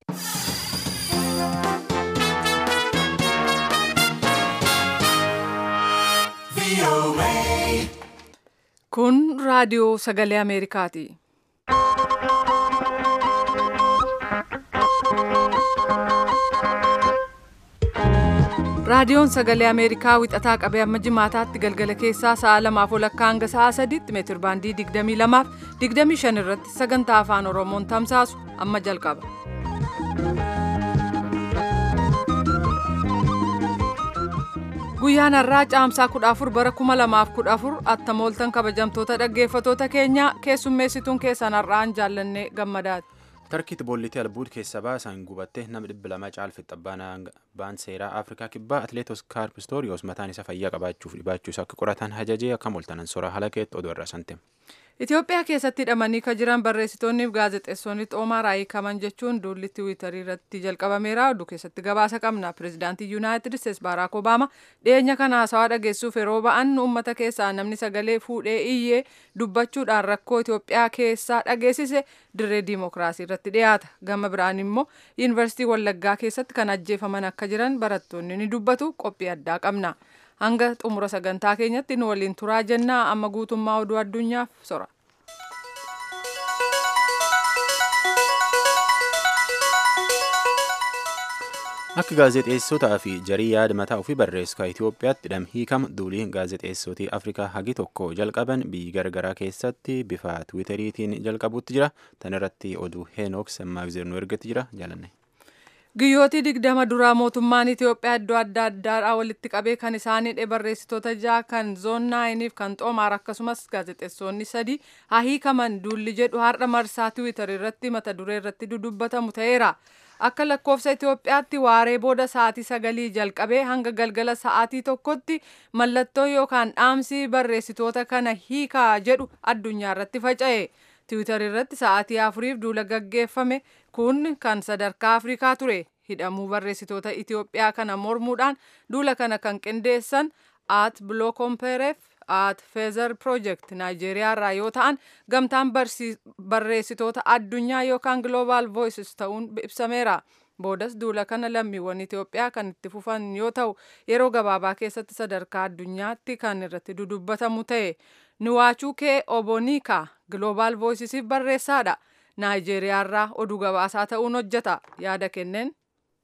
Kun raadiyoo sagalee Ameerikaati. Raadiyoon sagalee Ameerikaa wixataa qabee amma jimaataatti galgala keessaa sa'a lamaaf walakkaa hanga sa'a sadiitti meetir baandii 22 fi 25 irratti sagantaa afaan Oromoon tamsaasu amma jalqaba. Guyyaan har'aa caamsaa 14 bara 2014 attamooltan kabajamtoota dhaggeeffatoota keenyaa keessummeessituun keessan har'aan jaallannee gammadaati. tarkiitti boollitii albuud keessa baasan gubatte nama dhibba lama caalfitti abbaan seeraa afrikaa kibbaa atleet oskaar pistooriyoos mataan isa fayyaa qabaachuuf dhibaachuus akka qoratan hajajee akka moltanan sora halakeetti oduu irraa sante. Itoophiyaa keessatti hidhamanii kan jiran barreessitoonni fi gaazexeessonni xoomaa raayikaman jechuun duulli tiwiitarii irratti jalqabameera oduu keessatti gabaasa qabna pirezidaantii yuunaayitid isteetsi baaraak obaama dhiyeenya kana haasawaa dhageessuuf yeroo ba'an uummata keessaa namni sagalee fuudhee iyyee dubbachuudhaan rakkoo Itoophiyaa keessaa dhageessise dirree diimokiraasii irratti dhiyaata gama biraan immoo yuunivarsiitii wallaggaa keessatti kan ajjeefaman akka jiran barattoonni ni dubbatu qophii addaa qabna. hanga xumura sagantaa keenyatti nu waliin turaa jennaa amma guutummaa oduu addunyaaf sora. Akka gaazexeessotaa fi jarii yaada mataa ofii barreessu Itoophiyaatti hidham hiikama duulii gaazexeessotii Afrikaa hagi tokko jalqaban biyyi garagaraa keessatti bifa tiwiitariitiin jalqabuutti jira. Tan irratti oduu Heenook Semmaagzeer nu ergatti jira jaalanne. Guyyootii digdama duraa mootummaan Itoophiyaa iddoo adda addaadhaa walitti qabee kan isaan hidhe barreessitoota ja'a kan zoon naayiniif kan xoomaar akkasumas gaazexeessonni sadii haa hiikaman duulli jedhu har'a marsaa tiwiitar irratti mata duree irratti dudubbatamu ta'eera. Akka lakkoofsa Itoophiyaatti waaree booda sa'aatii sagalii jalqabee hanga galgala sa'aatii tokkotti mallattoo yookaan dhaamsi barreessitoota kana hiikaa jedhu addunyaa irratti faca'e. tiwiitar irratti sa'aatii afuriif duula gaggeeffame kun kan sadarkaa afrikaa ture hidhamuu barreessitoota itiyoophiyaa kana mormuudhaan duula kana kan qindeessan at bilookompereef at feezer project naayijeeriyaa irraa yoo ta'an gamtaan barreessitoota addunyaa yookaan global voices ta'uun ibsameera boodas duula kana lammiiwwan itiyoophiyaa kan itti fufan yoo ta'u yeroo gabaabaa keessatti sadarkaa addunyaatti kan irratti dudubbatamu ta'e niwaachuukee obonika global voicesiif barreessaadha naayijeeriyaa irraa oduu gabaasaa ta'uun hojjeta yaada kenneen.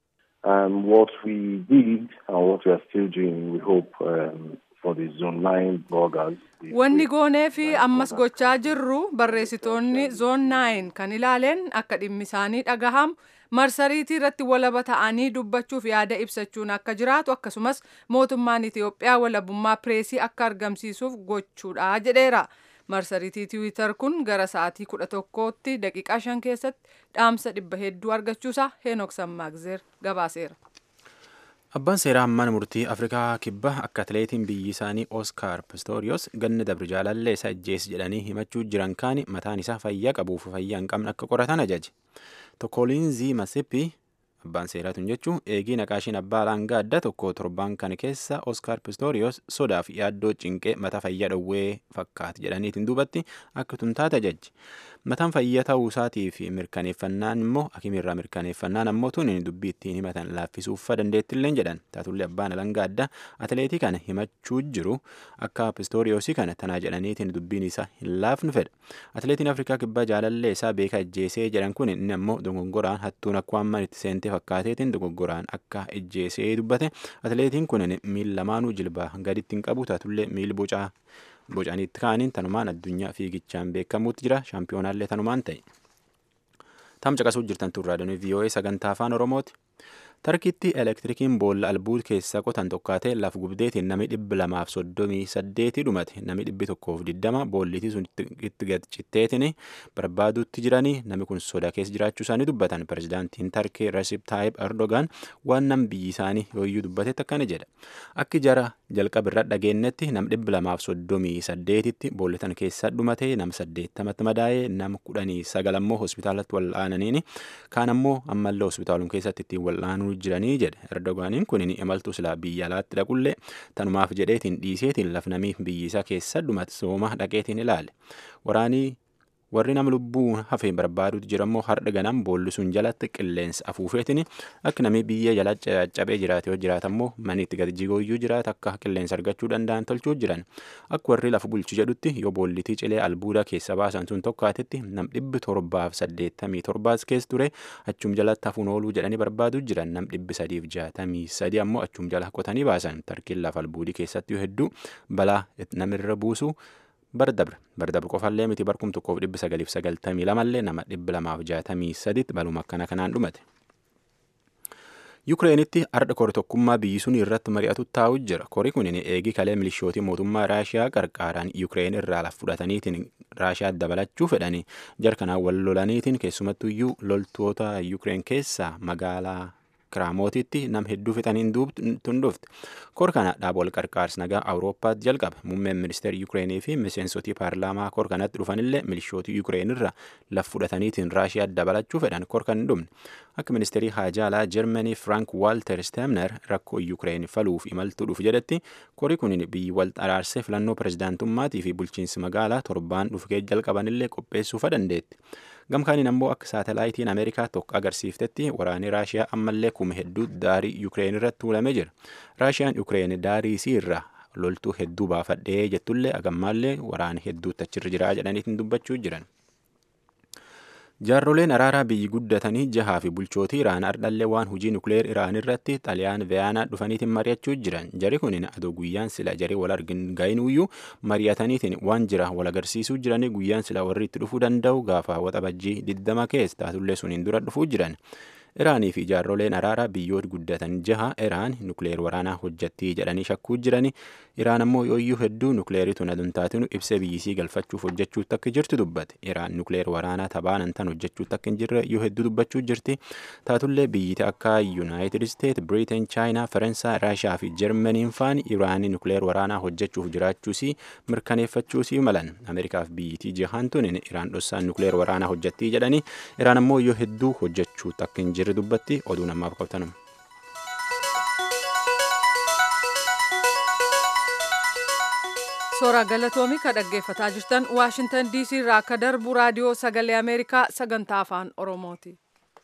Um, what we did and what we are still doing, we hope um, for the zone nine bloggers. Wanni goonee fi ammas gochaa jirru barreessitoonni zoon naayin kan ilaaleen akka dhimmi isaanii dhagahamu marsariitii irratti walaba ta'anii dubbachuuf yaada ibsachuun akka jiraatu akkasumas mootummaan Itiyoophiyaa walabummaa pireesii akka argamsiisuuf gochuudha jedheera. Marsariitii tiwiitar kun gara sa'aatii kudha tokkootti daqiiqaa shan keessatti dhaamsa dhibba hedduu argachuusaa Heenok Sammaagzeer gabaaseera. Abbaan seeraa hammaan murtii Afrikaa kibbaa akka atileetiin biyyi isaanii Oskaar Pistoriyoos ganna dabri jaalallee isa ajjees jedhanii himachuu jiran kaani mataan isaa fayyaa qabuuf fayyaa hin qabne akka qoratan ajaje. Tokkoliinzii Masippi abbaan seeraatuun jechuun eegii naqaashiin abbaa alangaa adda tokko torbaan kana keessa Oskaar Pistoriyoos sodaaf yaaddoo cinqee mata fayyaa dhowwee fakkaate jedhaniitiin duubatti akka tuntaate ajaje. Mataan fayyaa ta'uu isaatii fi mirkaneeffannaan immoo hakimirraa mirkaneeffannaan ammoo tun dubbii ittiin himatan laaffisuuf dandeettillee jedhan taatullee abbaan alangaa adda atileetii kana himachuu jiru akka pistooriyoosii kana tanaa jedhaniitiin dubbiin isaa hin laafnu fedha. Atileetiin Afrikaa kibbaa jaalallee isaa beeka ajjeesee jedhan kun inni ammoo dogongoraan hattuun akka waan itti seentee fakkaateetiin dogoggoraan akka ajjeesee dubbate atileetiin kun miil lamaanuu jilbaa gaditti hin qabu taatullee miil bocaa bocaniitti kaaniin tanumaan addunyaa fiigichaan beekamuutti jira shaampiyoonaallee tanumaan ta'e. Tam caqasuu jirtan turraadhaan VOA sagantaa afaan Oromooti. Tarkiitti elektirikiin boolla albuud keessa qotan tokkaatee laf gubdeetiin nami dhibbi lamaaf soddomii saddeetii dhumate nami dhibbi tokkoof diddama boollitii sun itti gadcitteetiin barbaaduutti jiranii nami kun soda keessa jiraachuu isaanii dubbatan pirezidaantiin Tarkii Resip Taayib Erdogan waan nam biyyi isaanii yooyyuu dubbatetti akkana jedha. Akki jara jalqabirra dhageenyetti nam dhibbi lamaaf soddomii saddeetitti boollitan keessa dhumate nam saddeettamatti madaa'ee nam kudhanii sagal ammoo hospitaalatti wal'aananiini kaan ammoo ammallee hospitaalum keessatti ittiin wal'aanuu jiranii jedhe erdogaaniin kun imaltuu silaa biyya alaatti dhaqullee tanumaaf jedheetiin dhiiseetiin lafnamii biyyi isaa keessa dhumate sooma dhaqeetiin ilaale waraanii warri nama lubbuu hafee barbaadutu jira immoo har'a ganam boolli sun jalatti qilleensa afuufeetiin akka namni biyya jala caccabee jiraate yoo jiraata immoo manitti gadi jigooyyuu jiraata akka qilleensa argachuu danda'an tolchuu jiran akka warri lafa bulchu jedhutti yoo boollitii cilee albuuda keessa baasan sun tokkaatetti nam dhibbi torbaaf saddeettamii torbaas keessa ture achum jalatti hafuun ooluu jedhanii barbaaduu jiran nam dhibbi sadiif jaatamii sadi ammoo achum jala qotanii baasan tarkiin lafa albuudii keessatti hedduu balaa namirra buusu. bardabre bardabre qofallee miti barkum tokkoof dhibbi sagaliif sagaltamii lamallee nama dhibbi lamaaf jaatamii saditti baluma akkana kanaan dhumate. Yukireenitti ardha kori tokkummaa biyyi sun irratti mari'atu taa'u jira. Kori kun eegi kalee milishootii mootummaa Raashiyaa qarqaaraan Yukireen irraa laf fudhataniitiin Raashiyaa dabalachuu fedhanii jarkanaan wal lolaniitiin keessumattuyyuu loltoota Yukireen keessaa magaalaa kiraamotiitti nam hedduu fixaniin tun dhufte kor kana dhaaba wal qarqaarsa nagaa awurooppaatti jalqabe muummeen ministeera yuukireenii fi miseensotii paarlaamaa kor kanatti dhufanillee milishootii yuukireen irra laf fudhataniitiin raashiyaa dabalachuu fedhan kor kan hin dhumne akka ministeerii haajaalaa jarmanii frank waalter stemner rakkoo yuukireen faluuf imaltuu dhufu jedhetti kori kun biyyi wal araarsee filannoo pirezidaantummaatii fi bulchiinsi magaalaa torbaan dhufkee jalqabanillee qopheessuufa dandeetti. gamkaaniin ammoo akka saatalaayitiin ameerikaa tokko agarsiiftetti waraanni raashiyaa ammallee kuma hedduu daarii yuukireen irratti tuulamee jira raashiyaan yuukireen daarii isii irraa loltuu hedduu baafadhee jettullee agammaallee waraana hedduutti achirra jiraa jedhaniitiin dubbachuu jiran. jaarroleen araaraa biyyi guddatanii jahaa fi bulchootii iraan ardhallee waan hujii nukleer iraan irratti xaliyaan veyaanaa dhufaniitiin mari'achuu jiran jari kunin adoo guyyaan sila jarii wal argin ga'inuyyuu mari'ataniitiin waan jira wal agarsiisuu jiranii guyyaan sila warri itti dhufuu danda'u gaafa waxabajjii diddama keessa taatullee suniin dura dhufuu jiran iraanii fi jaarroleen araaraa biyyoota guddatan jaha iraan nukleer waraanaa hojjattii jedhanii shakkuu jirani iraan ammoo yooyyuu hedduu nukleeritu nadun taatinu ibsa biyyisii galfachuuf hojjechuutti akka jirtu dubbate iraan nukleer waraanaa tabaanan tan hojjechuutti akka hin jirre yoo hedduu dubbachuu jirti taatullee biyyiti akka yuunaayitid isteet biriiteen chaayinaa faransaay raashiyaa fi jarmaniin faan iraanii nukleer waraanaa hojjechuuf jiraachuusii mirkaneeffachuusii malan ameerikaaf biyyitii jahaan tunin iraan dhossaan nukleer waraanaa hojjattii jedhanii iraan ammoo yoo hedduu hojjechuutti akka hin jirre dubbatti oduu namaaf qabtanum. Suuraa galatoomii ka dhaggeeffataa jirtan Waashintan DC irraa akka darbu raadiyoo sagalee Ameerikaa sagantaa afaan Oromooti.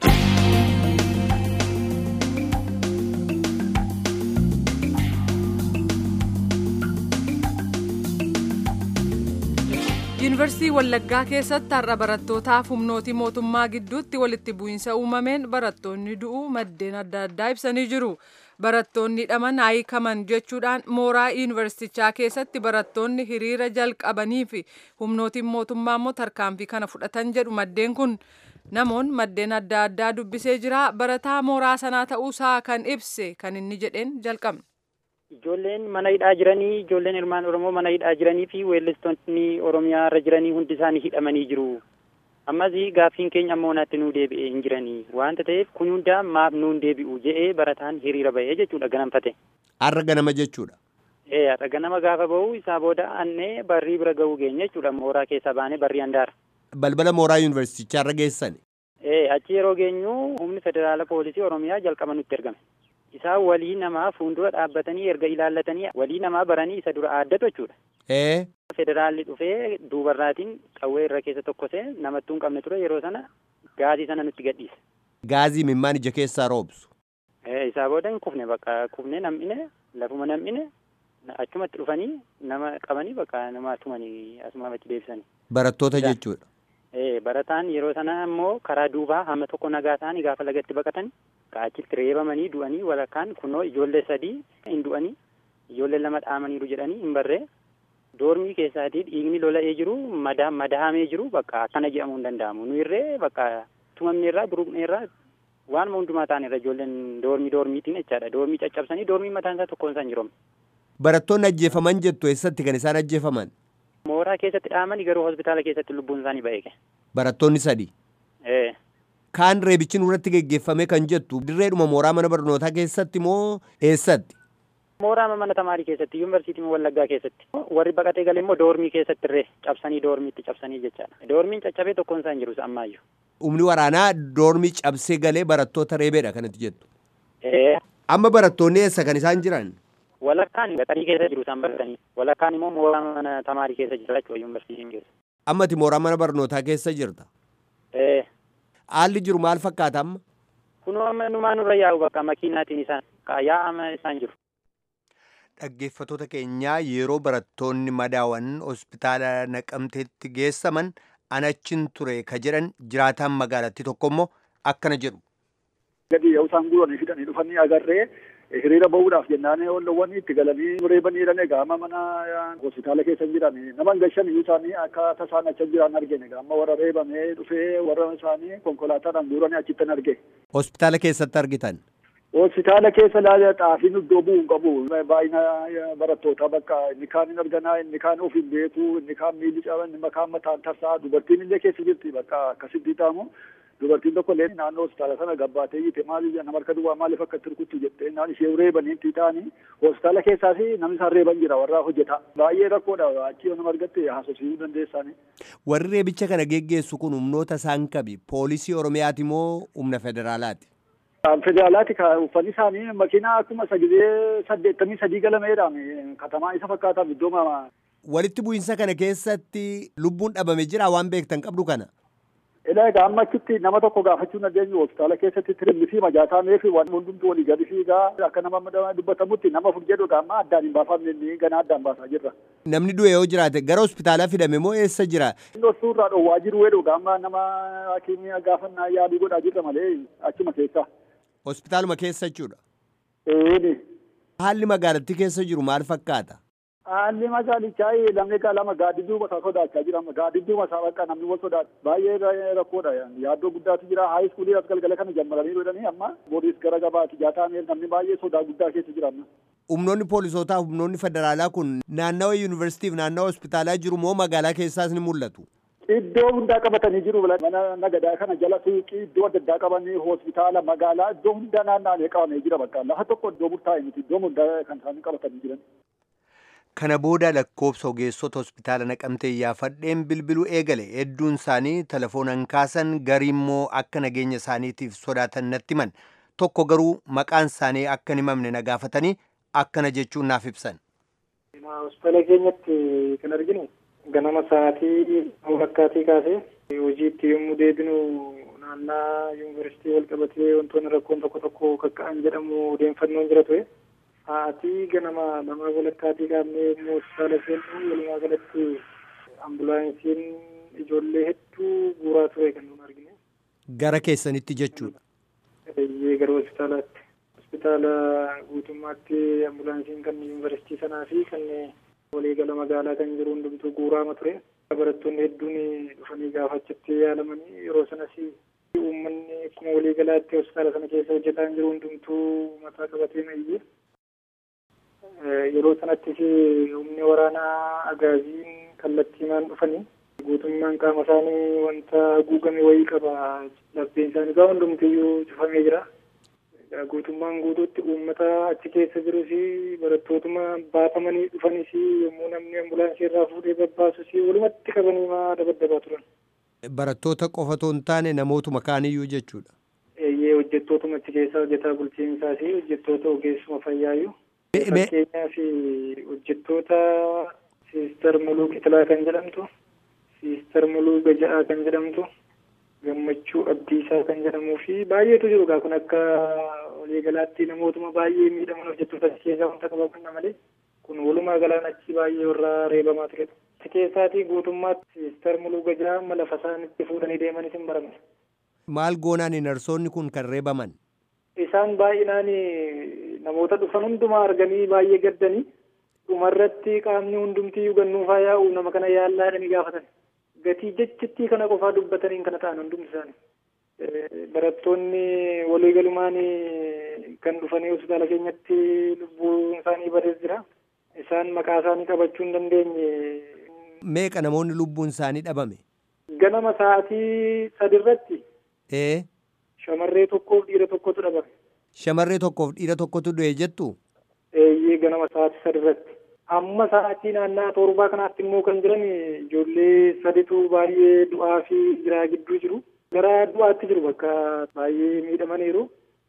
yuunivarsiitii wallaggaa keessatti har'a barattootaaf humnootii mootummaa gidduutti walitti bu'iinsa uumameen barattoonni du'uu maddeen adda addaa ibsanii jiru barattoonni hidhaman hiikaman jechuudhaan mooraa yuunivarsiitichaa keessatti barattoonni hiriira jalqabanii fi humnootiin mootummaa immoo tarkaanfii kana fudhatan jedhu maddeen kun namoon maddeen adda addaa dubbisee jira barataa mooraa sanaa ta'uusaa kan ibse kan inni jedheen jalqabne. Ijoolleen mana hidhaa jiranii ijoolleen ilmaan Oromoo mana hidhaa jiranii fi weellistoonni Oromiyaa irra jiranii hundi isaanii hidhamanii jiru. Ammas gaaffiin keenya ammoo naatti nuu deebi'ee hin jiranii waanta ta'eef kun hundaa maaf nuun deebi'u jedhee barataan hiriira bahee jechuudha ganamfate. Har'a ganama jechuudha. Ee har'a ganama gaafa bahu isaa booda annee barrii bira gahuu geenya jechuudha mooraa keessaa baanee barrii handaara. Balbala mooraa yuunivarsiitichaa irra geessan. Ee achi yeroo geenyu humni federaala poolisii Oromiyaa jalqaba nutti ergame. Isaan walii namaa fuuldura dhaabbatanii erga ilaallatanii walii namaa baranii isa dura aaddatu jechuudha. Ee. Federaalli dhufee duubarraatiin qawwee irra keessa tokkosee namattuu hin qabne ture yeroo sana gaazii sana nutti gadhiise. Gaazii mimmaan ija keessaa roobsu. Ee isaa booda hin kufne bakka kufne nam'ine lafuma nam'ine achumatti dhufanii nama qabanii bakka nama tumanii asumatti deebisanii. Barattoota jechuudha. Ee barataan yeroo sana immoo karaa duubaa hamma tokko nagaa ta'anii gaafa lagatti baqatan achitti reebamanii du'anii walakkaan kunoo ijoollee sadii hin du'anii ijoollee lama dhaamaniiru jedhanii hin barree doormii keessaatii dhiigni lola'ee jiru madahamee jiru bakka akkana jedhamuu hin danda'amu nu irree bakka tumamne irraa buruqne irraa waanuma hundumaa ta'an irra ijoolleen doormii doormiitiin jechaadha doormii caccabsanii doormii mataan isaa tokkoon isaan jiroomne. Barattoonni ajjeefaman jettu eessatti kan isaan ajjeefaman? Mooraa keessatti dhaamanii garuu hospitaala keessatti lubbuun isaanii ba'eeke. Barattoonni sadii? Ee. Kaan reebichi nurratti geggeeffame kan jettu dirreedhuma mooraa mana barnootaa keessatti moo eessatti? Mooraa mana tamaarii keessatti yuunivarsiitii wallaggaa keessatti warri baqatee gale immoo doormii keessatti irree cabsanii doormiitti cabsanii jechaadha. Doormiin caccabee tokkoon isaan jiru ammaayyuu. Humni waraanaa doormii cabsee galee barattoota reebeedha kanatti jettu. Ee. Amma barattoonni eessa kan isaan jiran? Walakkaan gaxarii keessa jiru isaan baratanii walakkaan immoo mooraa mana tamaarii keessa jira jechuudha yuunivarsiitiin keessa. Ammati mooraa mana barnootaa keessa jirta. Ee. Haalli jiru maal fakkaata amma? Kunoo amma numaa nurra yaa'u bakka makiinaatiin isaan yaa'ama isaan jiru. Dhaggeeffattoota keenyaa yeroo barattoonni madaawan hospitaala naqamteetti geessaman anachin ture ka jedhan jiraataan magaalattii tokko immoo akkana jedhu. Gadi yoo isaan guuranii fidanii dhufanii agarree hiriira bahuudhaaf jennaan ollowwan itti galanii reebanii jiran egaa amma mana hospitaala keessa jiran nama gashan iyyuu isaanii akka tasaan achi jiran argine egaa amma warra reebamee dhufee warra isaanii konkolaataadhaan guuranii achittan arge. Hospitaala keessatti argitan. Hospitaala keessa laala xaafiin iddoo bu'u hin qabu. Baay'ina barattootaa bakka inni kaan hin arganaa, inni kaan of hin beeku, inni kaan miilli caba, inni kaan mataan tasaa, dubartiin illee keessa jirti bakka akkasitti ta'amu. Dubartiin tokko illee naannoo hospitaala sana gabbaatee jite maal nama harka duwwaa maaliif akka itti rukuttu jettee naan ishee reebanii itti ta'anii hospitaala keessaas namni isaan reeban jira warra hojjeta. Baay'ee rakkoodha achi yoo nama argatte haasofsiisuu dandeessaani. Warri reebicha kana geggeessu kun humnoota isaan qabi. Poolisii Oromiyaati moo humna federaalaati? Federaalaati uffanni isaanii makiinaa akkuma sagidee saddeettamii sadii galameedhaan katamaa isa fakkaatan iddoo mama. Walitti bu'iinsa kana keessatti lubbuun dhabame jira waan beektan qabdu kana. Ilaa egaa amma achitti nama tokko gaafachuu dandeenyu hospitaala keessatti tirimmisii majaataa fi waan hundumtuu walii gadi fiigaa akka nama dubbatamutti nama fur jedhu amma addaan hin baafamne gana addaan baasaa jirra. Namni du'e yoo jiraate gara hospitaalaa fidame moo eessa jira? Inni suurraa dhoowwaa jiru wedhu amma nama hakiimii gaafannaa yaalii godhaa jirra malee achuma keessa. Hospitaaluma keessa jechuudha. Eeni. Haalli magaalattii keessa jiru maal fakkaata? Haalli magaalichaa lamni lama gaaddidduu masaa sodaachaa jira. Gaaddidduu masaa bakka namni wal sodaata. Baay'ee rakkoodha. Yaaddoo guddaatu jira. Haay iskuulii as galgala kana jammaranii jedhanii amma boodiis gara gabaati. Jaataan namni baay'ee sodaa guddaa keessa jira amma. Humnoonni poolisootaa humnoonni federaalaa kun naannawa yuunivarsiitiif naannawa hospitaalaa jiru moo magaalaa keessaas ni mul'atu? Iddoo hundaa qabatanii jiru mana nagadaa kana jala suuqii iddoo adda addaa qabanii hospitaala magaalaa iddoo hundaa naanna'anii qabamee jira bakka lafa tokko iddoo murtaa'e miti iddoo hundaa kan isaanii qabatanii jiran. Kana booda lakkoobsa ogeessota hospitaala naqamtee iyyaafadheen bilbiluu eegale hedduun isaanii telefoonaan kaasan garii immoo akka nageenya isaaniitiif sodaatan natti himan tokko garuu maqaan isaanii akka hin himamne na gaafatanii akkana jechuun naaf ibsan. Hospitaala keenyatti kan arginu ganama sa'aatii wakkaatii kaasee hojiitti yommuu deebinu naannaa yuunivarsiitii wal qabatee wantoonni rakkoon tokko tokko kakka'an jedhamu odeeffannoon jira ture. Sa'aatii ganama lama walakkaatii kaafnee immoo hospitaala seennu walumaa galatti ambulaansiin ijoollee hedduu guuraa ture kan nuti argine. Gara keessanitti jechuudha. Eeyyee gara hospitaalaatti. Hospitaala guutummaatti ambulaansiin kan yuunivarsiitii sanaa fi kan waliigala magaalaa kan jiru hundumtuu guuraama ture. Barattoonni hedduun dhufanii gaafachatti yaalamanii yeroo sanas uummanni akkuma waliigalaatti hospitaala sana keessa hojjetaa jiru hundumtuu mataa qabatee mayyee. Yeroo sanattis humni waraanaa agaaziin kallattiimaan dhufanii guutummaan qaama isaanii wanta haguugame wayii qaba. Lapheen isaanii gaa hundumtiyyuu cufamee jira. Guutummaan guutuutti uummata achi keessa jirus barattootuma baafamanii dhufanis yommuu namni ambulaansii irraa fuudhee babbaasus walumatti qabanii maa dabaddabaa turan. Barattoota qofa otoo hin taane namootuma kaaniyyuu jechuudha. Eeyyee hojjettootuma achi keessaa hojjetaa bulchiinsaa fi hojjettoota ogeessuma fayyaayyuu. Fakkeenyaaf hojjettoota Siister Muluu Qitilaa kan jedhamtu, Siister Muluu Gaja'aa kan jedhamtu, Gammachuu Abdiisaa kan jedhamuu fi baay'eetu jiru gaa kun akka waliigalaatti namootuma baay'ee miidhaman hojjettoota achi keessaa wanta qabaman malee kun walumaa galaan achi baay'ee warra reebamaa turedha. Achi keessaatii guutummaatti Siister Muluu Gaja'aa amma lafa isaan itti fuudhanii deemanis hin baramne. Maal goonaan narsoonni kun kan reebaman? Isaan baay'inaan namoota dhufan hundumaa arganii baay'ee gaddanii dhumarratti qaamni hundumtii gannuufaa yaa'u nama kana yaallaa jedhanii gaafatan. Gatii jechittii kana qofaa dubbataniin kana ta'an hundumti isaanii. Barattoonni waliigalumaan kan dhufanii hospitaala keenyatti lubbuun isaanii badees jira. Isaan maqaa isaanii qabachuu hin dandeenye. Meeqa namoonni lubbuun isaanii dhabame? Ganama sa'aatii sadirratti. Ee. Shamarree tokkoof dhiira tokkotu dhabame. Shamarree tokkoof dhiira tokkotu du'e jettu? Eeyyee ganama sa'aatii sadirratti. Amma sa'aatii naannaa torbaa kanaatti immoo kan jiran ijoollee saditu baay'ee du'aa fi jiraa gidduu jiru. Gara du'aatti jiru bakka baay'ee miidhamaniiru.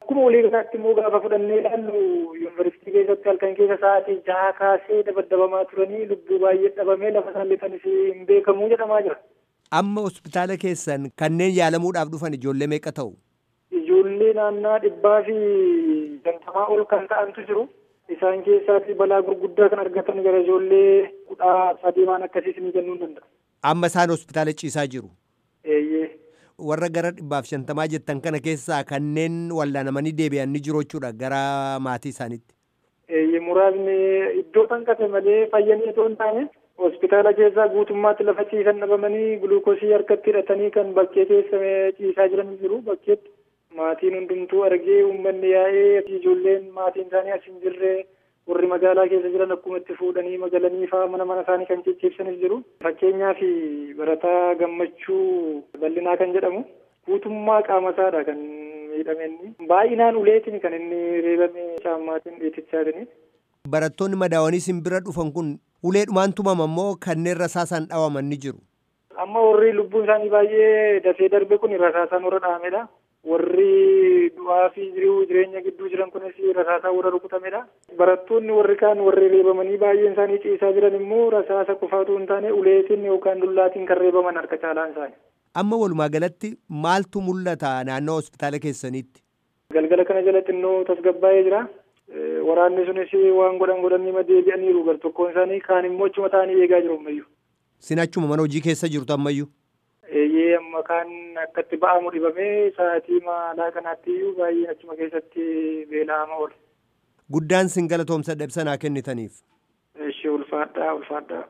Akkuma walii galaatti immoo gaafa fudhannee ilaallu yuunivarsiitii keessatti halkan keessa sa'aatii jaha kaasee dabaddabamaa turanii lubbuu baay'ee dhabamee lafa isaan lixanis hin beekamuu jedhamaa jira. Amma hospitaala keessan kanneen yaalamuudhaaf dhufan ijoollee meeqa ta'u? Ijoollee naannaa dhibbaa fi shantamaa ol kan ta'antu jiru. Isaan keessaatti balaa gurguddaa kan argatan gara ijoollee kudha sadii waan akkasiis ni jennuu danda'a. Amma isaan hospitaala ciisaa jiru. Eeyyee. Warra gara dhibbaaf shantamaa jettan kana keessaa kanneen wallaanamanii deebi'an ni jiru jechuudha gara maatii isaaniitti. Eeyyee muraasni iddoo hanqate malee fayyanii otoo hin taane hospitaala keessaa guutummaatti lafa ciisan dhabamanii guluukosii harkatti hidhatanii kan bakkee keessa ciisaa jiran jiru bakkeetti. Maatiin hundumtuu argee uummanni yaa'ee ijoolleen maatiin isaanii as hin jirre warri magaalaa keessa jiran akkuma itti fuudhanii magalanii fa'aa mana mana isaanii kan cicciibsanis jiru. Fakkeenyaaf barataa gammachuu bal'inaa kan jedhamu guutummaa qaama isaadha kan miidhame inni. Baay'inaan uleetiin kan inni reebame caammaatiin dhiitichaatiin. Barattoonni madaawanii isin bira dhufan kun uleedhumaan tumama immoo kanneen rasaasaan dhawaman ni jiru. Amma warri lubbuun isaanii baay'ee dafee darbe kun rasaasaan warra dhahamedha. warri du'aa fi jiruu jireenya gidduu jiran kunis rasaasa warra rukutamedha. Barattoonni warri kaan warri reebamanii baay'een isaanii ciisaa jiran immoo rasaasa qofaatu hin taane uleetiin yookaan dullaatiin kan reebaman harka caalaan isaanii. Amma walumaa galatti maaltu mul'ata naannoo hospitaala keessaniitti? Galgala kana jala xinnoo tasgabbaa'ee jira. Waraanni sunis waan godhan godhanii deebi'aniiru gar tokkoon isaanii kaan immoo achuma ta'anii eegaa jiru ammayyuu. Sin achuma mana hojii keessa jirtu ammayyuu? Eeyyee amma kaan akkatti ba'amu dhibamee sa'aatii maalaa kanaatti iyyuu baay'een achuma keessatti beela'ama oole. Guddaan sin galatoomsa dhabsanaa kennitaniif. Ishee ulfaadhaa ulfaadhaa.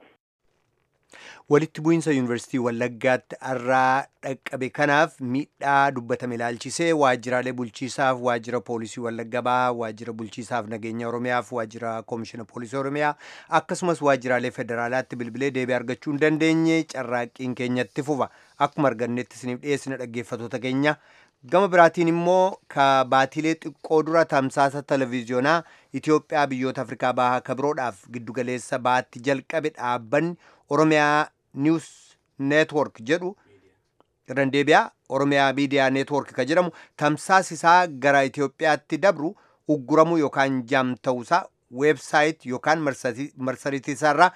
Walitti bu'iinsa yuunivarsiitii Wallaggaatti irraa dhaqqabe kanaaf miidhaa dubbatame ilaalchisee waajjiraalee bulchiisaaf waajjira poolisii Wallagga Bahaa, waajjira bulchiisaaf nageenya Oromiyaaf waajjira koomishina poolisii Oromiyaa akkasumas waajjiraalee federaalaatti bilbilee deebii argachuu hin dandeenye carraaqqiin keenyatti fufa akkuma argannetti isiniif dhiyeessina dhaggeeffatoota keenya. Gama biraatiin immoo ka baatilee xiqqoo dura tamsaasa televiziyoonaa Itoophiyaa biyyoota Afrikaa Bahaa kabiroodhaaf giddugaleessa baatti jalqabe dhaabbanni Oromiyaa News Network jedhu irraan deebi'aa Oromiyaa Miidiyaa Network ka jedhamu tamsaasisaa gara Itoophiyaatti dabru ugguramuu yookaan jaam ta'uusaa weebsaayit yookaan marsariitiisaarraa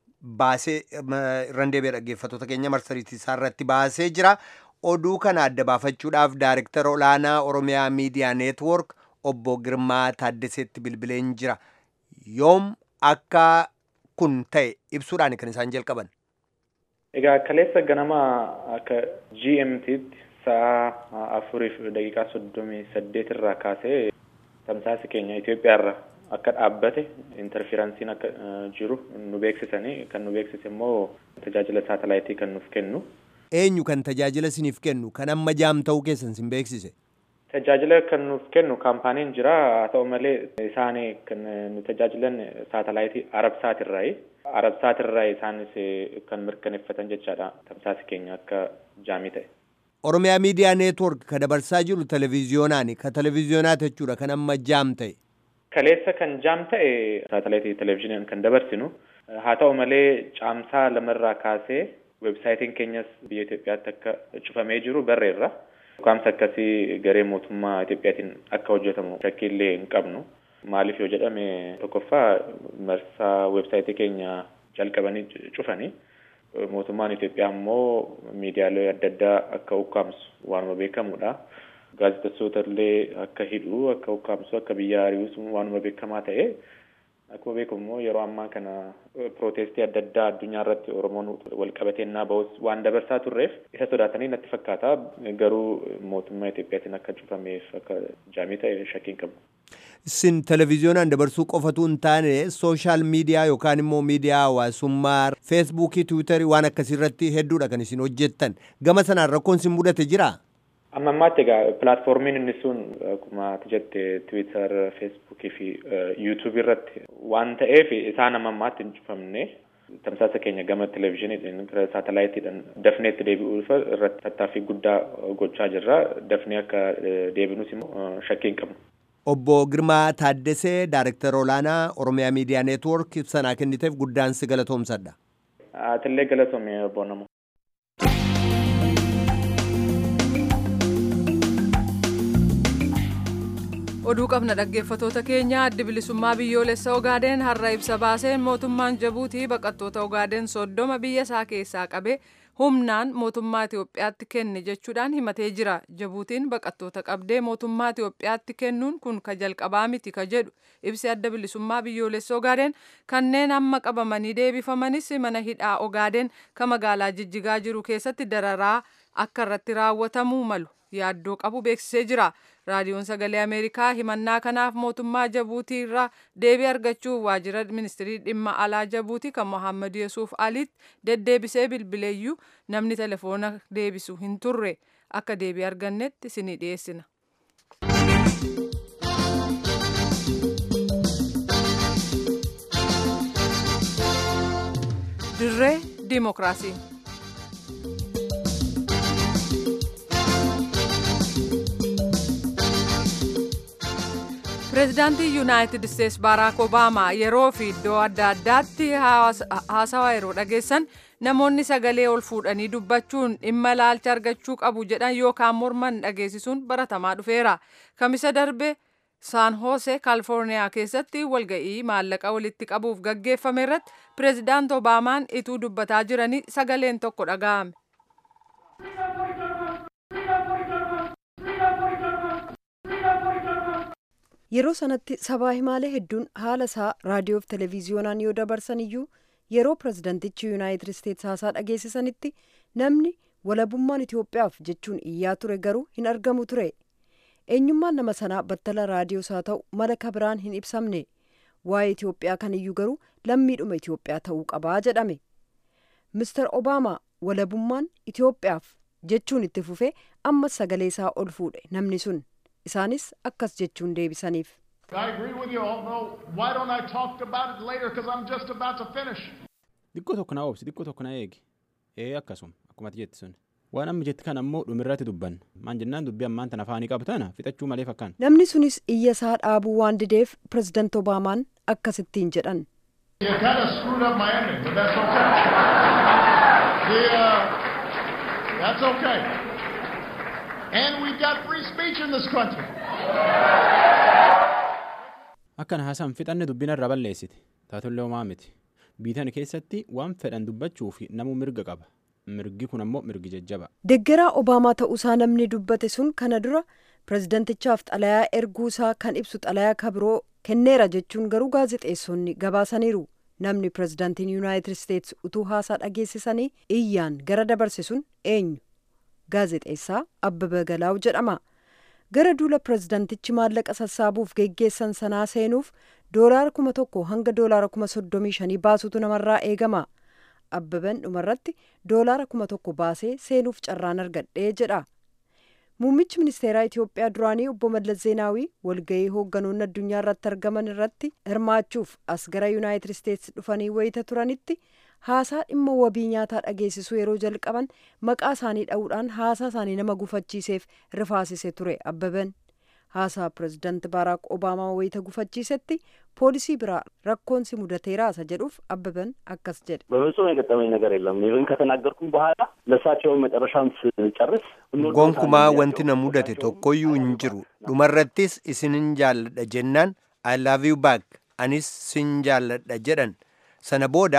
baasee irraan deebi'ee dhaggeeffatoota keenya marsariitiisaarratti baasee jira. Oduu kana adda baafachuudhaaf Daayirektara Olaanaa Oromiyaa Miidiyaa Neetwoork obbo Girmaa Taaddaseetti bilbileen jira. Yoom akka kun ta'e ibsuudhaan kan isaan jalqaban. Egaa kaleessa ganama akka GMT'tti sa'a afuriif daqiiqaa soddomii saddeet irraa kaasee tamsaasi keenya Itoophiyaa irra akka dhaabbate interferansiin akka jiru nu beeksisanii kan nu beeksise immoo tajaajila saatalaayitii kan nuuf kennu. Eenyu kan tajaajila isiniif kennu kan amma jaam ta'uu keessan sin beeksise? Tajaajila kan nuuf kennu kaampaaniin jira haa ta'u malee isaan kan nu tajaajilan saatalaayitii Arabsaatirraayi. Arabsaatirraayi isaanis kan mirkaneeffatan jechaadha tamsaasi keenya akka jaamii ta'e. Oromiyaa Miidiyaa Neetwork ka dabarsaa jiru televiziyoonaan ka televiziyoonaa jechuudha kan amma jaam ta'e. Kaleessa kan jaam ta'e saatalaayitii televezyiiniin kan dabarsinu haa ta'u malee caamsaa lamarraa kaasee weebsaayitiin keenyas biyya Itoophiyaatti akka cufamee jiru barreerra. Dhukaamsa akkasii garee mootummaa Itoophiyaatiin akka hojjetamu shakkiillee hin qabnu. Maaliif yoo jedhame tokkoffaa marsaa weebsaayitii keenya jalqabanii cufanii mootummaan Itoophiyaa immoo miidiyaalee adda addaa akka ukkaamsu waanuma beekamudha. Gaazexeessota illee akka hidhu akka ukkaamsu akka biyya ari'us waanuma beekamaa ta'e akkuma beekamu immoo yeroo ammaa kana pirootestii adda addaa addunyaa irratti Oromoon wal qabateennaa bahus waan dabarsaa turreef isa sodaatanii natti fakkaata garuu mootummaa Itoophiyaatiin akka cufameef akka jaamii ta'e shakkiin qabu. Isin televiziyoonaan dabarsuu qofatu hin taane sooshaal miidiyaa yookaan immoo miidiyaa hawaasummaa feesbuukii tiwiitarii waan akkasiirratti hedduudha kan isin hojjettan gama sanaan rakkoon isin mudate jiraa? Amma ammaatti egaa pilaatfoormiin inni sun akkuma ati jette Tiwiitar, Feesbuukii fi Yuutuubii irratti waan ta'eef isaan amma ammaatti hin cufamne tamsaasa keenya gama televezyiiniidhaan gara saatalaayitiidhaan dafnee itti deebi'uuf irratti tattaaffii guddaa gochaa jirra. Dafnee akka deebinus immoo shakkii hin qabnu. Obbo Girmaa Taaddesee, Daayirektara Olaanaa Oromiyaa Miidiyaa Neetwoork ibsanaa kenniteef guddaan si galatoomsadha. Atillee galatoome obbo Namoo. oduu qabna dhaggeeffatoota keenya addi bilisummaa biyyoolessa ogaadeen har'a ibsa baaseen mootummaan jabuutii baqattoota ogaadeen soddoma biyya isaa keessaa qabe humnaan mootummaa Itoophiyaatti kenne jechuudhaan himatee jira jabuutiin baqattoota qabdee mootummaa Itoophiyaatti kennuun kun ka jalqabaa miti ka jedhu ibsi adda bilisummaa biyyoolessa ogaadeen kanneen amma qabamanii deebifamanis mana hidhaa ogaadeen ka magaalaa jijjigaa jiru keessatti dararaa akka irratti raawwatamuu malu yaaddoo qabu beeksisee jira. raadiyoon sagalee ameerikaa himannaa kanaaf mootummaa jabuutii irraa deebii argachuuf waajjira ministirii dhimma alaa jabuutii kan mohammad yesuuf aliitti deddeebisee bilbileeyyuu namni telefoona deebisu hin turre akka deebii argannetti isinii dhiyeessina. dirree diimokiraasii. pireezidaantii yuunaayitid isteetsi baaraak obaamaa yeroo fi iddoo adda addaatti haasawaa yeroo dhageessan namoonni sagalee ol fuudhanii dubbachuun dhimma ilaalcha argachuu qabu jedhan yookaan morman dhageessisuun baratamaa dhufeera kamisa darbe saan hoose kaalifoorniyaa keessatti walga'ii maallaqa walitti qabuuf gaggeeffame irratti pireezidaant obaamaan ituu dubbataa jiranii sagaleen tokko dhaga'ame. yeroo sanatti sabaa himaalee hedduun haala isaa raadiyoof televiziyoonaan yoo dabarsan iyyuu yeroo pirezidantichi yuunaayitid isteetsi haasaa dhageessisanitti namni walabummaan itiyoophiyaaf jechuun iyyaa ture garuu hin argamu ture eenyummaan nama sanaa battala raadiyoos haa ta'u mala kabiraan hin ibsamne waa'ee itiyoophiyaa kaniyyuu garuu lammiidhuma itiyoophiyaa ta'uu qabaa jedhame mister obaamaa walabummaan itiyoophiyaaf jechuun itti fufee ammas sagalee isaa ol fuudhe namni sun isaanis akkas jechuun deebisaniif. Xiqqoo tokko na oobsi xiqqoo tokko na eegi ee akkasuma akkuma ati jetti sun waan amma jetti kan ammoo dhumirratti dubbanna maan jennaan dubbii ammaan tan afaanii qabu tana fixachuu malee fakkaan. Namni sunis iyya isaa dhaabuu waan dideef pirezidaant Obaamaan akkasittiin jedhan. You kind of screwed up my ending, but that's okay. The, uh, that's okay. And we've got free speech in this country. Akkan haasaan fixanne dubbina irra balleessite taatullee homaa miti biitan keessatti waan fedhan dubbachuu fi namuu mirga qaba mirgi kun ammoo mirgi jajjaba. Deggeraa Obaamaa ta'uusaa namni dubbate sun kana dura pirezidantichaaf xalayaa erguusaa kan ibsu xalayaa kabiroo kenneera jechuun garuu gaazexeessonni gabaasaniiru. Namni pirezidantiin yuunaayitid isteetsi utuu haasaa dhageessisanii iyyaan gara dabarse sun eenyu? Gaazexeessaa Abbabaa Galaaw jedhama. Gara duula pirezidantichi maallaqa sassaabuuf geggeessan sanaa seenuuf doolaara kuma tokko hanga doolaara kuma soddomii shanii baasutu namarraa eegama. Abbabaan dhumarratti doolaara kuma tokko baasee seenuuf carraan argadhee jedha. Muummichi ministeeraa Itoophiyaa duraanii obbo Mallas Zeenaawii walgahii hoogganoonni addunyaa irratti argaman irratti hirmaachuuf as gara Yuunaayitid Isteetsi dhufanii wayita turanitti haasaa dhimma wabii nyaataa dhageessisuu yeroo jalqaban maqaa isaanii dha'uudhaan haasaa isaanii nama gufachiiseef rifaasise ture Abbaban. Haasaa pirezidaanti Baaraak Obaamaa wayita gufachiisetti ፖሊሲ ብራ ረኮንሲ ሙደቴራ ሰጀዱፍ አበበን አከስ ጀድ በፍጹም የገጠመኝ ነገር የለም። ኢቭን ከተናገርኩም በኋላ ለእሳቸውን መጨረሻም ስጨርስ ጎንኩማ ወንቲ ነ ሙደቴ ቶኮዩ እንጅሩ ዱመረትስ እስንን ጃለደ ጀናን አይ ላቭ ዩ ባክ አኒስ ሲን ጃለደ ጀደን ሰነ ቦዳ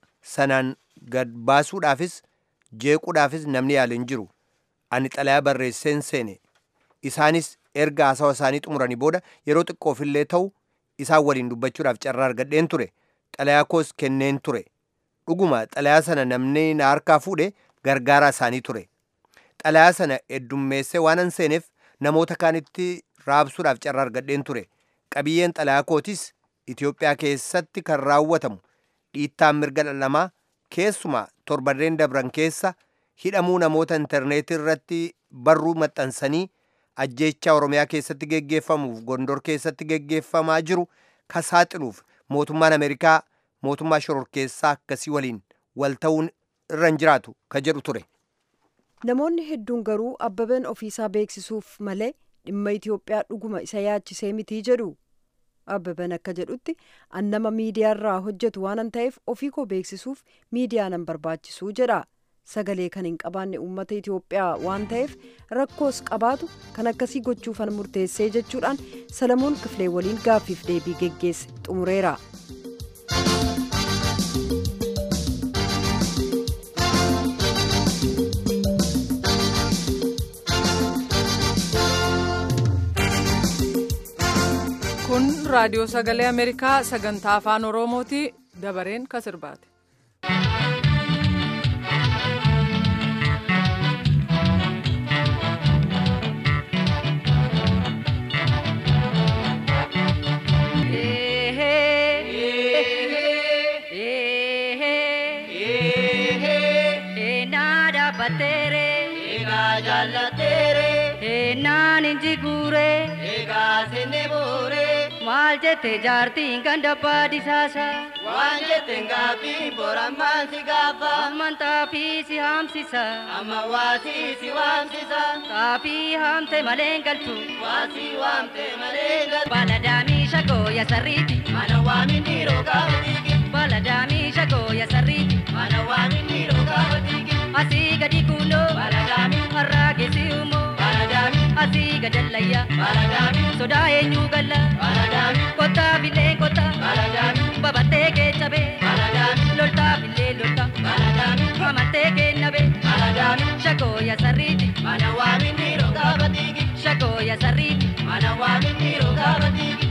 ሰናን gad baasuudhaafis jeequudhaafis namni yaale hin jiru ani xalayaa barreesseen seene isaanis erga haasawa isaanii xumuranii booda yeroo xiqqoofillee ta'u isaan waliin dubbachuudhaaf carraa argadheen ture xalayaa koos kenneen ture dhuguma xalayaa sana namni na harkaa fuudhe gargaaraa isaanii ture xalayaa sana heddummeessee waanan seeneef namoota kaanitti raabsuudhaaf carraa argadheen ture qabiyyeen xalayaa kootis Itoophiyaa keessatti kan raawwatamu dhiittaan mirga dhala keessumaa torbarreen dabran keessa hidhamuu namoota intarneetii irratti barruu maxxansanii ajjeechaa oromiyaa keessatti geggeeffamuuf gondor keessatti geggeeffamaa jiru ka saaxiluuf mootummaan ameerikaa mootummaa shororkeessaa akkasii waliin wal ta'uun irra hin jiraatu ka jedhu ture. Namoonni hedduun garuu abbabeen ofiisaa beeksisuuf malee dhimma Itoophiyaa dhuguma isa yaachisee mitii jedhu. Abbaban akka jedhutti annama miidiyaarraa hojjetu waanan ta'eef ofii koo beeksisuuf miidiyaa nan barbaachisuu jedha. sagalee kan hin qabaanne uummata Itoophiyaa waan ta'eef rakkoos qabaatu kan akkasii gochuufan murteessee jechuudhaan Salamoon Kifilee waliin gaaffiif deebii geggeesse xumureera. kun raadiyoo sagalee ameerikaa sagantaa afaan oromooti dabareen kasirbaate. naan inji guure egaa senne boore maal jette jaartiin kan dabbaa disaasa waan jette gaaffii borammaan si gaafa amman xaafii si haamsisa amma waasii si waamsisa xaafii haamte maleen galtu waasii waamte maleen galtu baladaamii shagoo yasarriiti mana waaminni rogaa watiigi baladaamii shagoo yasarriiti mana waaminni rogaa watiigi asii gadi kuunoo baladaamii harraa geessi uumoo baladaamii asii gadallayya baladaamii sodaa eenyuu galla baladaamii kottaa bilee kottaa baladaamii babattee keechabe baladaamii loltaa bilee lolta baladaamii amartee kennabe baladaamii shagoo yasarriiti mana waaminni rogaa batiigi shagoo yasarriiti mana waaminni rogaa batiigi.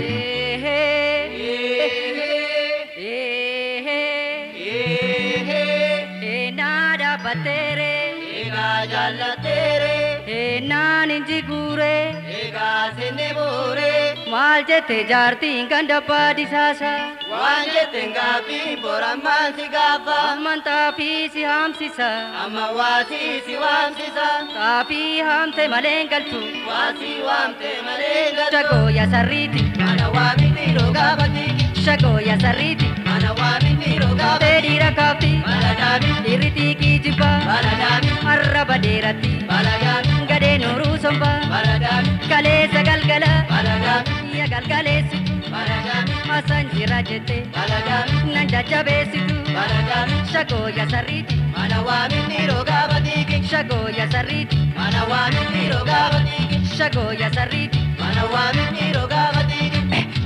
Nada batere, ega jallatere, naan inji guure, ega senne boore, maal jette jaartiin kan dabbaa disaasa, waan jette gaaffii borammaan si gaafa, amman xaafii si haamsisa, amma waasii si waamsisa, xaafii haamte maleen galtu, waasii waamte maleen galtu, shagoo yasarriiti, mana waaminni rogaa batiigi, shagoo yasarriiti, mana waaminni rogaa beedhiira kaafti, baladaami, irritii kiijibba, baladaami, arraba dheeratti, baladaami, gadee nooruu somba, baladaami, kaleessa galgala, baladaami, ya galgaleessitu, baladaami, asan jira jette, baladaami, nan jajjabeessitu, baladaami, shagoo yasarriiti, mana waaminni rogaa batiigi, shagoo yasarriiti, mana waaminni rogaa batiigi, shagoo yasarriiti, mana waaminni rogaa batiigi.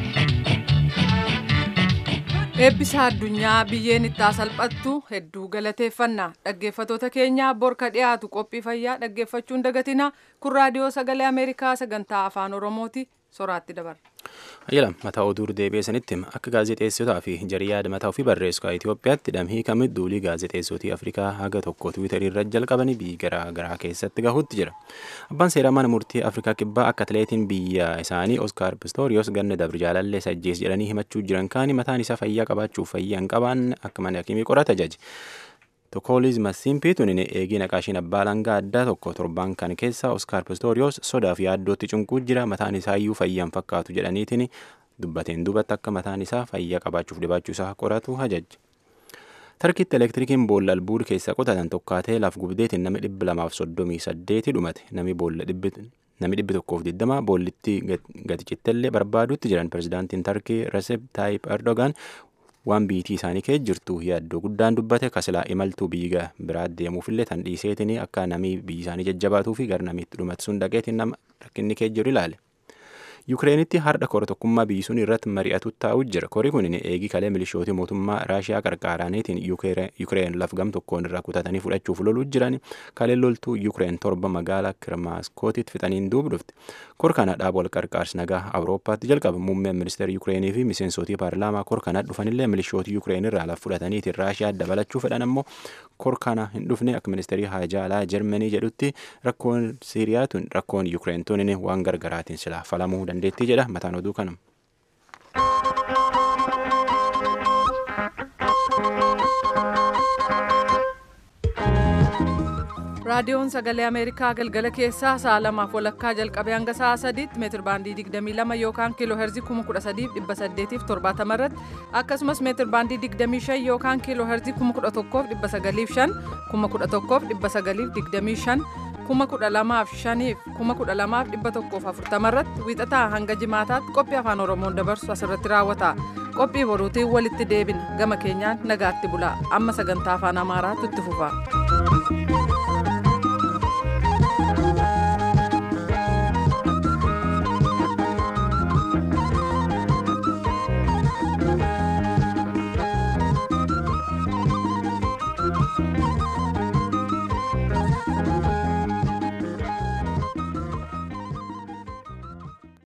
eebbisa addunyaa biyyeen itti salphattu hedduu galateeffanna dhaggeeffatoota keenya borka dhiyaatu qophii fayyaa dhaggeeffachuun dagatina kun raadiyoo sagalee ameerikaa sagantaa afaan oromooti soraatti dabarra. Ayyalam mataa oduu deebi'eessanitti akka gaazexeessotaa fi jariyaada mataa ofii barreessu Itoophiyaatti damhii kamit duulii gaazexeessotii Afrikaa haga tokko Tiwiitarii irra jalqabanii biyyi garaa garaa keessatti gahuutti jira. Abbaan seeraa mana murtii Afrikaa kibbaa akka atileetiin biyya isaanii Oskaar Pistoriyoos ganna dabri jaalallee sajjees jedhanii himachuu jiran kaani mataan isaa fayyaa qabaachuuf fayyaa hin qabaanne akka mana hakimii qorata jaji. Tokkooliz Masimpii tunin eegii naqaashiin abbaa langaa addaa tokko torban kan keessa Oskaar Pistoriyoos sodaa fi yaaddootti cunquu jira mataan isaayyuu fayyaan fakkaatu jedhaniitiin dubbateen duubatti akka mataan isaa fayyaa qabaachuuf dhibaachuu isaa qoratu hajajje. Tarkiitti elektirikiin boolla albuud keessa qotatan tokkaatee laaf gubdeetiin namni dhibba lamaaf soddomii saddeeti dhumate namni boolla dhibbi namni dhibbi tokkoof digdama boollitti gati cittellee barbaadutti jiran pirezidaantiin Tarkii Recep Tayyip Erdogan waan biitii isaanii keessa jirtu yaaddoo guddaan dubbate kasilaa imaltuu biyya biraa deemuufillee tan dhiiseetiin akka namii biyyi isaanii jajjabaatuu fi gara namiitti dhumatu sun dhaqeetiin nama rakkinni keessa jiru ilaale. Yukireenitti har'a kora tokkummaa biyyi sun irratti mari'atu taa'u jira. Kori kun eegii kalee milishootii mootummaa Raashiyaa qarqaaraaniitiin Yukireen laf gam tokkoon irraa kutatanii fudhachuuf loluu jiran kalee loltuu Yukireen torba magaalaa Kirmaaskootitti fixaniin duuba dhufte. Kor kana dhaaba wal qarqaarsi nagaa Awurooppaatti jalqaba. Muummeen ministeera Yukireenii fi miseensotii paarlaamaa kor kana dhufanillee milishootii Yukireen irraa laf fudhataniitiin Raashiyaa dabalachuu fedhan ammoo kor kana hin dhufne akka ministeerii haajaalaa Jarmanii jedhutti rakkoon Siiriyaatuun rakkoon Yukireen tunin waan gargaraatiin silaa falamuu dandeettii jedha mataan oduu kanuma. raadiyoon sagalee ameerikaa galgala keessaa sa'a lamaaf walakkaa jalqabee hanga sa'a sadiitti meetir baandii 22 yookaan kiiloo heerzii 13870 irratti akkasumas meetir baandii 25 yookaan kiiloo heerzii 11,905 11,925 12,500 12,140 irratti wiixataa hanga jimaataatti qophii afaan oromoon dabarsu asirratti raawwata qophii boruutiin walitti deebina gama keenyaan nagaatti bulaa amma sagantaa afaan amaaraatu itti fufa. jedha.